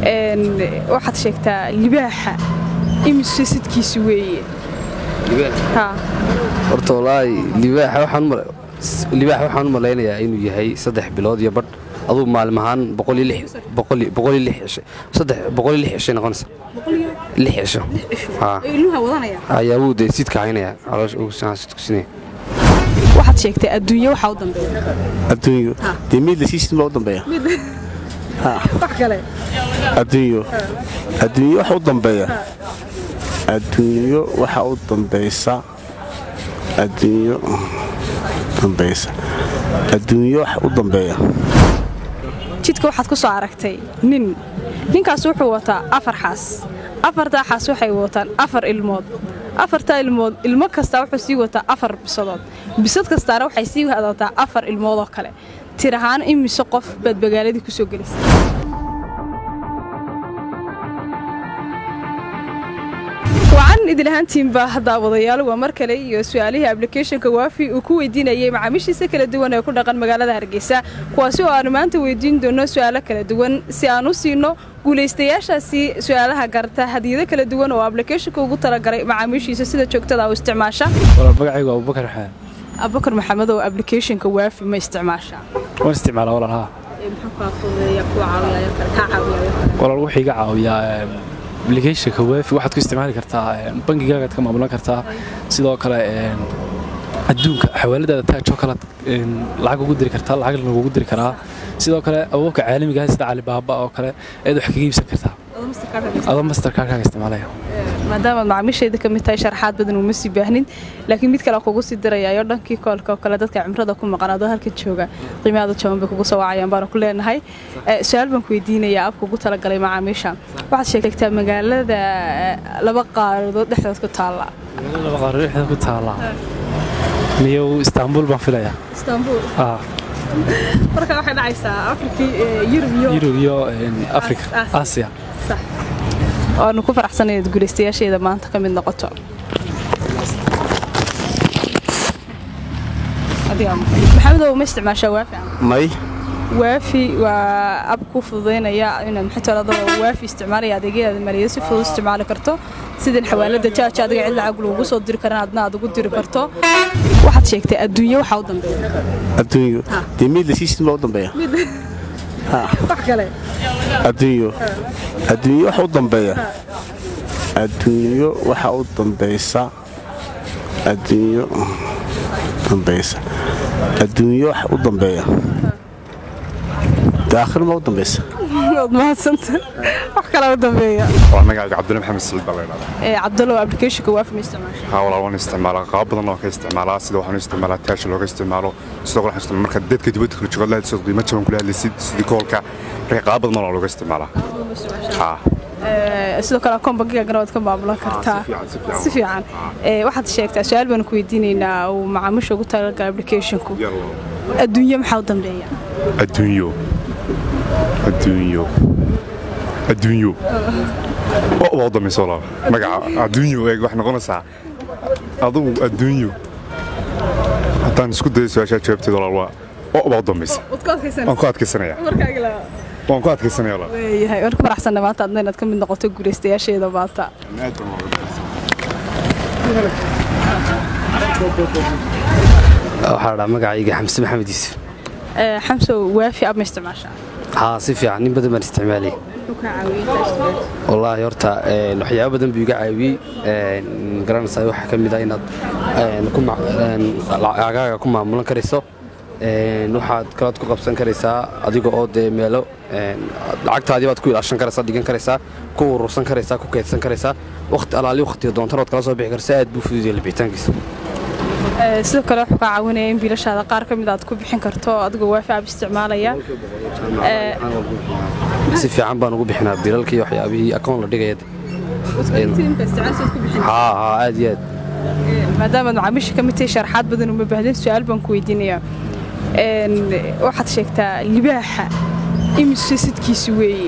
waxaad sheegtaa libaaxa imise sidkiisi weeye horta walaahi libaax waxaan u malaynayaa inuu yahay saddex bilood iyo badh aduu maalin ahaan cishay noqonaysa lix cisho ayaa wuu dee sidka haynaya calooshsidkusinaya waxaad sheegtay adduunye waxaa u dambeeya adduunyo dee miid la siisin baa u dambeeya wax kale adduunyo adduunyo waxa u dambeeya adduunyo waxa u dambaysa adduunyo dambaysa adduunyo waxa u dambeeya jidka waxaad ku soo aragtay nin ninkaas wuxuu wataa afar xaas afartaa xaas waxay wataan afar ilmood afartaa ilmood ilmo kastaa wuxuu sii wataa afar bisadood bisad kastaana waxay sii wadataa afar ilmoodoo kale tir ahaan imise qof baad magaaladii ku soo gelisay wacan idil ahaantiinba daawadayaal waa mar kale iyo su-aalihii ablicathonka waafi uu ku weydiinayay macaamiishiisa kala duwan ee ku dhaqan magaalada hargeysa kuwaasi oo aanu maanta weydiin doono su-aalo kala duwan si aan u siino guulaystayaashaasi su-aalaha garta hadiyado kala duwan oo ablicathonka ugu talagalay macaamiishiisa sida joogtada u isticmaasha magacaygu abubakar xaan abubakar maxamed oo ablicathonka waafi ma isticmaasha waan isticmaalaa walaal haa walaal wuxuu iga caawiyaa ablicathonka waafi waxaad ku isticmaali kartaa bangigaagaad ka maamulan kartaa sidoo kale adduunka xawaaladaada taajoo kale lacag ugu diri kartaa lacag lagugu diri karaa sidoo kale awoobka caalamigaah sida calibaaba oo kale ayaad wax kaga iibsan kartaa adoo masterkaarkaaga isticmaalaya maadaamaad macaamiishayda ka mid tahay sharaxaad badan uma sii baahnin laakiin mid kale kugu sii dirayaayo dhankii koolka oo kale dadka cimrada ku maqan adoo halkan jooga qiimaada jaban bay kugu soo wacayaan baanu ku leenahay su-aal baan ku weydiinayaa abka ugu talagalay macaamiisha waxaad sheegtaa magaalada laba qaaradood dhexdood ku taalla laba qaaradood dhexdood ku taalla miyow istaanbul baan filayaa istaanbul marka waxay dhacaysaa afrikii yurub iyo yurub iyo afrika aasiya waanu ku faraxsanay inaad guulaystayaasheeda maanta ka mid noqoto maxamedow ma isticmaashaa waafi may waafi waa ab ku fududaynaya inaad maxaytooladoo waafi isticmaalaya adeegyadaada maaliyada si fudud isticmaali karto sidan xawaalada jaaja adiga cid lacag lagugu soo diri karan adna aad ugu diri karto waxaad sheegtay adduunye waxaa u dambeeya adduunyo dee miid la siisin baa u dambeeya wax kale adduunyo adduunyo waxa u dambeeya adduunyo waxa u dambaysa adduunyo dambaysa adduunyo waxa u dambeeya dee aakhir ma u dambaysa waad mahadsanta wax kale u dambeeya waa magacayga cabdulla maxamed saliid baa laydhahdaa cabdallow applicationka waafi ma isticmaasha haa walaal waan isticmaalaa qaab badan oo ka isticmaalaa sida waxaan isticmaalaa taasha looga isticmaalo sidoo kale waxaan isticmaalaa marka dadka dibadda kala joogaad lahadsid qiimo jaban kula hadlaysid sidii koolka marka qaab badan oo looga isticmaalaa haa sidoo kale akoon bankigaagana waad ka maamulan kartaa si fiican waxaad sheegtaa su-aal baanu ku weydiinaynaa uu macaamiisha ugu talagalay applicationku adduunye maxaa u dambeeya adduunyo adduunyo adduunyo waa u dambaysa walaal magaca adduunyo eeg waxay noqonaysaa adugu adduunyo haddaan isku dayo su-aashaa jawaabteed walaal waa oo baa u dambaysa waan ku adkaysanaya waan ku adkaysanaya walaal leeyahay waan ku faraxsanna maanta adna inaad ka mid noqoto guulaystayaasheeda maanta waxaa dhaa magacayga xamse maxamed yuusuf xamsow waafi ab ma isticmaashaa haa si fiican nin badan baan isticmaalay wallaahi horta waxyaabo badan buu iga caawiyey garanaysaa waxaa ka mid ah inaad lacagaaga ku maamulan karayso waxaad kalaad ku qabsan karaysaa adiga oo dee meelo lacagtaadii baad ku ilaashan karaysaa dhigan karaysaa ku urursan karaysaa ku keydsan karaysaa waqti alaali waqtiga doontana waad kala soo bixi karaysaa aad buu fududaya labixitaankiisa sidoo kale wuxuu kaa caawinaya in biilashaada qaar ka mid aad ku bixin karto adigoo waafi ab isticmaalaya si fiican baan ugu bixinaa bilalkii waxyaabihii akoon la dhigaya haa haa aad iyo aad maadaamaad macaamiisha ka mid tahay sharaxaad badan uma baahdin su-aal baan ku weydiinayaa waxaad sheegtaa libaaxa imise sidkiisi weeye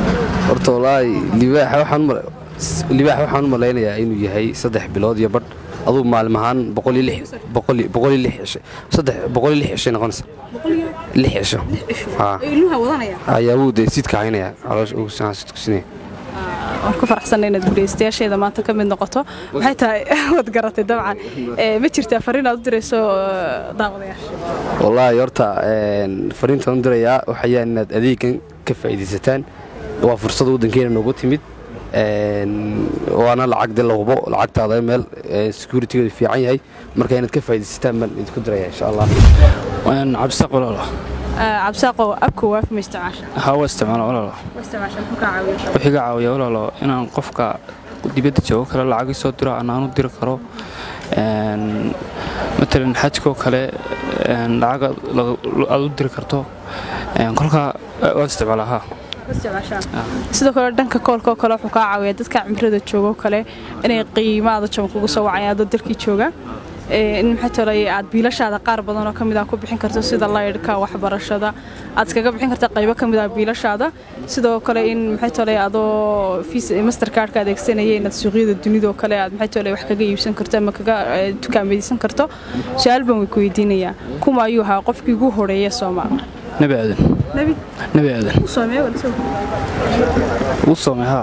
horta wallaahi libaaxa waxaan libaaxa waxaan u malaynayaa inuu yahay saddex bilood iyo badh aduu maalin ahaan boqol iyo lix boqol iyo- boqol iyo lix cisho saddex boqol iyo lix cishay noqonaysa lix cisho haa ilmuha wadanaya ayaa wuu dee sidka haynaya caloosha ugu sinaa sidku sinaya waan ku faraxsanay inaad gudaystayaasheeda maanta ka mid noqoto maxay tahay waad garatay dabcan Ee, ma jirtaa fariin aad u dirayso ee, daawadayaasha wallaahi horta een, fariintaan u dirayaa waxayaan inaad adeegan ka faa'iidaysataan waa fursad waddankeena noogu timid een, waana lacag de la hubo lacagtaada meel securitygeedu fiican yahay marka inaad ka faa'iidaysataan baan idinku diraya insha allah cabdisaaq walaalo Ee, cabsaaqo abka waafi ma isticmaasha haa waa isticmaala walaalo ma isticmaasha muxuu kaa caawiya wuxuu iga caawiya walaalo inaan qofka dibadda joogo kale lacag isoo diro anaan u diri karo Een, matalan xajkoo kale een, lacag aad la- aad u diri karto Een, kolkaa eh, waan isticmaalaa haa sidoo kale dhanka koolka oo kale wuxuu kaa caawiyaa dadka cimrada jooga oo kale inay qiimaada jaban kugu soo wacayaan dad dalkii jooga Ee, in maxay tolay aad biilashaada qaar badan oo kamid ah ku bixin karto sida laydhka waxbarashada aad iskaga bixin karta qaybo kamid ah biilashaada sidoo kale in maxay tolay adoo Visa- mastercardka adeegsanaya inaad suuqyada dunida oo kale aad maxay tolay wax kaga iibsan karto ama kaga eh, dukaamaysan karto su-aal baan way ku weydiinayaa kuma ayuu ahaa qofkii ugu horeeya Soomaal nebi aadan nabi nebi aadan u soomeeyo wala soo wuu soomay haa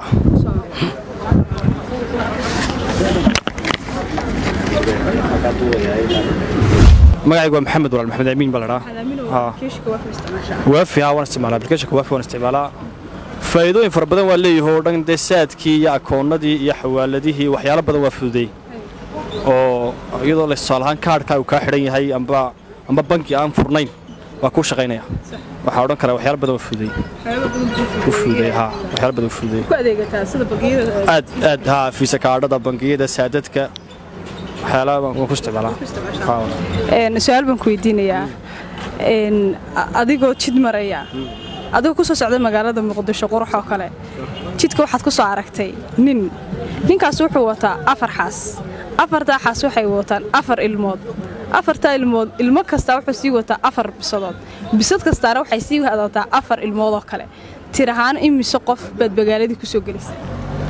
magacaygu waa maxamed walaal maxamed amiin baa la dhahaa keeshka waa isticmaashaa waafi haa waan isticmaalaa applicationka waafi waan isticmaalaa faa'iidooyin fara badan waa leeyahay oo dhan dee saadkii iyo akoonnadii iyo xawaaladihii waxyaalo badan waa fududeey oo iyadoo la tusaale ahaan kaadhkaa uu kaa xidhan yahay amba amba banki aan furnayn waa kuu shaqaynaya waxaa odhan karaa waxyaalo badan waa fududeey u fududeey haa waxyaalo badan u fududeey ku adeegataa sida bangiyada aad aad haa fiisa kaadhada bangiyada saadadka waxyaalaha baan waan ku isticmaalaa haa een su-aal baan ku weydiinayaa een a- adigoo jid maraya adigoo ku soo socda magaalada muqdisho qurux oo kale jidka waxaad ku soo aragtay nin ninkaas wuxuu wataa afar xaas afartaa xaas waxay wataan afar ilmood afartaa ilmood ilmo kastaa wuxuu sii wataa afar bisadood bisad kastaana waxay sii wadataa afar ilmood oo kale tir ahaan imise qof baad magaaladii kusoo gelisay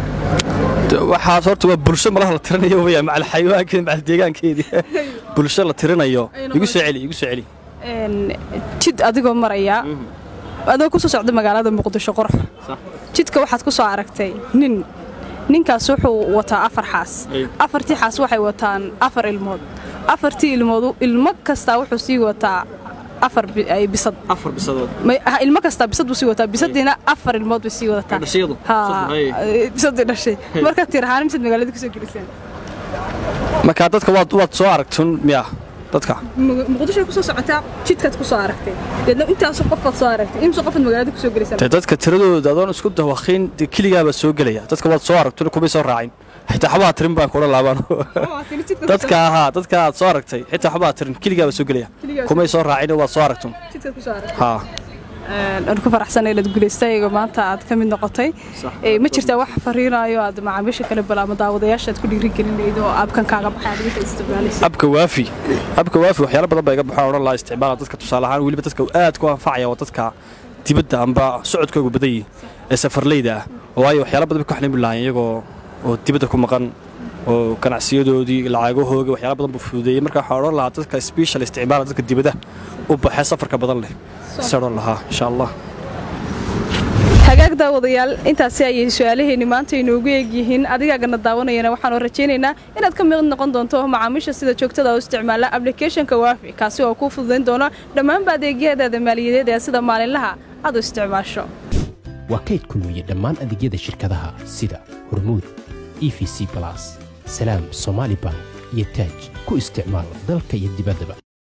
waxaas horta waa bulsho malaha la tirinayo waya macal xayawaankeedi macal deegaankeedii bulsho la tirinayo igu soo celi igu soo celi een jid adigoo maraya adoo ku soo socda magaalada muqdisho qurux jidka waxaad ku soo aragtay nin ninkaas wuxuu wataa afar xaas afartii xaas waxay wataan afar ilmood afartii ilmood ilmo kastaa wuxuu sii wataa afar bi- ay bisad afar bisadood Ma- ha, ilmo kastaa bisad buu sii wataa bisadiina afar ilmood bay sii wadataa Dhashayadu? Ha, Bisad, hay. eh, bisadii dhashay marka tir ahaan misaad magaalada kusoo geliseen marka dadka waad waad soo aragtun miya dadka Mu- muqdisho kusoo socotaa jidkaad kusoo aragtay deedna intaas qofaad soo aragtay imse qofaad magaalada kusoo geliseen dee dadka tiradooda adoon isku dawaqin dee keligaabaa soo gelaya dadka waad soo aragtun kumay soo raacin xitaa xabaha tirin baan kula laabaan dadka ahaa dadka aad soo aragtay xitaa xabaha tirin keligaabaa soo gelaya Keligaa kumay soo raacin waad soo aragtun jidkaad kusoo aragtay haa aan ku faraxsanay inaad guulaystayga maanta aad ka mid noqotay Ee, ma jirtaa wax fariinayo aad macaamiisha kale bal ama daawadayaasha aad ku dhiirigelinaydo oo aabkan kaaga baxay aad wixii isticmaalaysa abka waafi abka waafi waxyaalo badan baa iga baxaan odhan lahaa isticmaala dadka tusaale ahaan weliba dadka aad ku anfacaya waa dadka dibadda amba socodkoogu badan yihi ee safarleyda ah waayo waxyaalo badan bay ku xalimi lahaayeen iyagoo oo dibadda ku maqan oo ganacsiyadoodii lacagahooga waxyaalo badan buu fududeeyey marka waxaa odhan lahaa dadka special isticmaala dadka dibadda u baxee safarka badan leh se odhan lahaa insha allah hagaag daawadayaal intaasi ayay su-aalaheeni maanta inoogu eegyihiin adigaagana daawanayana waxaanu rajaynaynaa inaad ka mid noqon doonto macaamiisha sida joogtada u isticmaala applicationka waafi kaasi oo kuu fududayn doona dhammaanba adeegyadaada maaliyadeed ee sida maalinlaha aad u isticmaasho waa kayd kulmiye dhammaan adeegyada shirkadaha sida hormuud e v c balas salaam somaali bank iyo taaj ku isticmaal dalka iyo dibaddaba